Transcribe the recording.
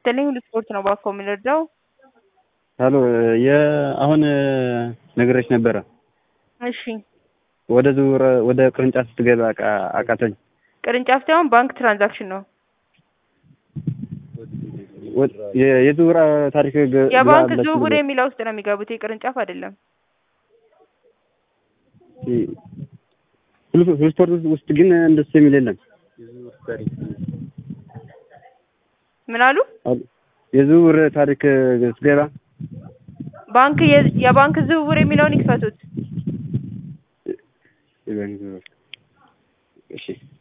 ይስጥልኝ ሁሉ ስፖርት ነው ባኮ የምንረዳው። ሀሎ የአሁን ነግሬሽ ነበረ። እሺ ወደ ዝውውር ወደ ቅርንጫፍ ስትገባ አቃ- አቃተኝ። ቅርንጫፍ ሳይሆን ባንክ ትራንዛክሽን ነው። ወ- የ- የዝውውር ታሪክ ገ- የባንክ ግባ ዝውውር ብላችሁ የሚለው ውስጥ ነው የሚገቡት፣ የቅርንጫፍ አይደለም። ሁሉ ሁሉ ስፖርት ውስጥ ግን እንደሱ የሚል የለም። ምን አሉ? የዝውውር ታሪክ ስትገባ ባንክ የ- የባንክ ዝውውር የሚለውን ይክፈቱት። የባንክ ዝውውር እሺ